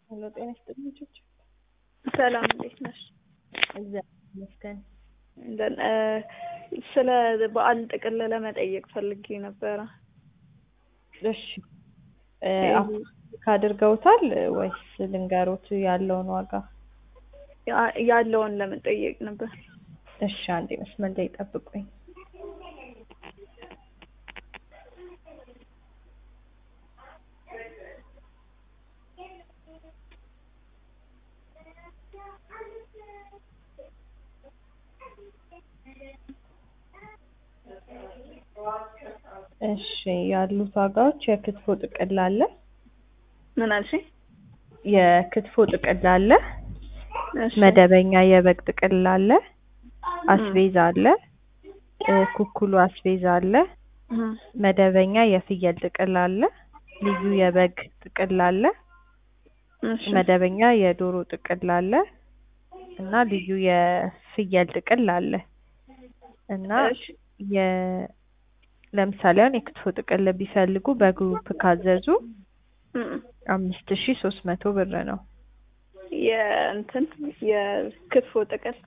ሄሎ ጤና ይስጥልኝ ልጆች። ሰላም እንዴት ነሽ? እግዚአብሔር ይመስገን። እንደን- እ፣ ስለ በዓል ጥቅል ለመጠየቅ ፈልጌ ነበረ። እሺ እ፣ አሁን ካድርገውታል ወይስ ልንገሮት ያለውን ዋጋ? ያ- ያለውን ለመጠየቅ ነበር። እሺ አንዴ መስመር ላይ ጠብቁኝ። እሺ ያሉት ዋጋዎች የክትፎ ጥቅል አለ፣ ምን አልሽኝ? የክትፎ ጥቅል አለ፣ እሺ። መደበኛ የበግ ጥቅል አለ፣ አስቤዛ አለ፣ እ፣ ኩኩሉ አስቤዛ አለ፣ እህ፣ መደበኛ የፍየል ጥቅል አለ፣ ልዩ የበግ ጥቅል አለ፣ እሺ። መደበኛ የዶሮ ጥቅል አለ እና ልዩ የፍየል ጥቅል አለ እና እሺ። የ ለምሳሌ አሁን የክትፎ ጥቅል ቢፈልጉ በግሩፕ ካዘዙ እም፣ አምስት ሺ ሶስት መቶ ብር ነው። የእንትን የክትፎ ጥቅል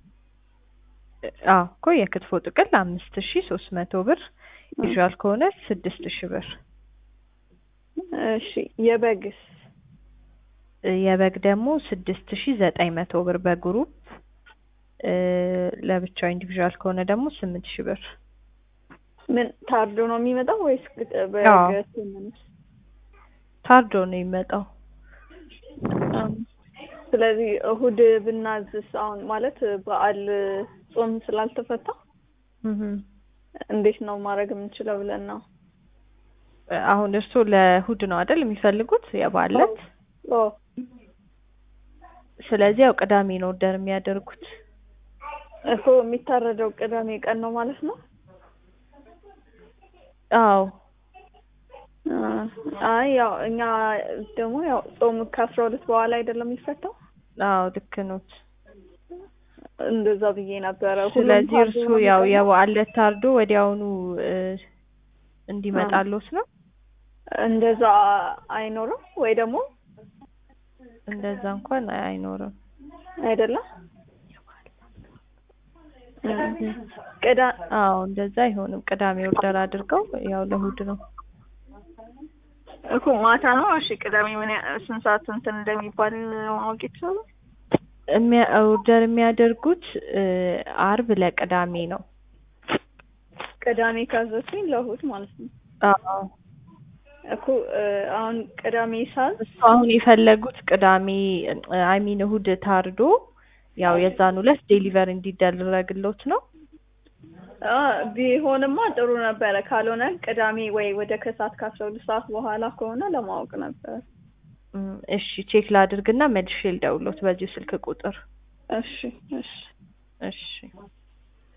አዎ እኮ የክትፎ ጥቅል አምስት ሺ ሶስት መቶ ብር ዩዥዋል ከሆነ ስድስት ሺ ብር። እሺ። የበግስ እ፣ የበግ ደግሞ ስድስት ሺ ዘጠኝ መቶ ብር በግሩፕ እ፣ ለብቻው ኢንዲቪዥዋል ከሆነ ደግሞ ስምንት ሺ ብር። ምን ታርዶ ነው የሚመጣው ወይስ ግጥ- አዎ። በግ ስምንት? ታርዶ ነው የሚመጣው። አም፣ ስለዚህ እሁድ ብናዝስ አሁን ማለት በዓል ጾም ስላልተፈታ እህ እንዴት ነው ማድረግ የምንችለው ብለን ነው። አሁን እርስዎ ለእሁድ ነው አይደል የሚፈልጉት የበዓል ዕለት? ኦ ስለዚህ ያው ቅዳሜ ነው ኦርደር የሚያደርጉት። እኮ የሚታረደው ቅዳሜ ቀን ነው ማለት ነው። አዎ አ፣ አይ ያው እኛ ደግሞ ያው ጾም ከአስራ ሁለት በኋላ አይደለም የሚፈታው አዎ ልክ ኖት። እንደዛ ብዬ ነበረ። ሁሉም ስለዚህ ታርዶ እርሱ ነው ያው የሚቀርበው? የበዓል ዕለት ታርዶ ወዲያውኑ እ፣ እንዲመጣልዎት ነው። እንደዛ አይኖርም ወይ ደግሞ እንደዛ እንኳን አይኖርም። አይደለም እም፣ ቅዳ አዎ እንደዛ አይሆንም። ቅዳሜ ኦርደር አድርገው ያው ለእሁድ ነው። እኮ ማታ ነው። እሺ ቅዳሜ ምን ያ- ስንት ሰዓት እንትን እንደሚባል ማወቅ ይቻላል? የሚያ- ኦርደር የሚያደርጉት እ፣ አርብ ለቅዳሜ ነው። ቅዳሜ ካዘዝኩኝ ለእሑድ ማለት ነው አዎ እኮ እ፣ አሁን ቅዳሜ ሳዝ እሱ አሁን የፈለጉት ቅዳሜ አይ ሚን እሁድ ታርዶ ያው የዛን ዕለት ዴሊቨር እንዲደረግሎት ነው። አ፣ ቢሆንማ ጥሩ ነበረ። ካልሆነ ቅዳሜ ወይ ወደ ከሰዓት ከአስራ ሁለት ሰዓት በኋላ ከሆነ ለማወቅ ነበር። እም፣ እሺ ቼክ ላድርግና መልሼ ልደውልዎት በዚሁ ስልክ ቁጥር። እሺ እሺ እሺ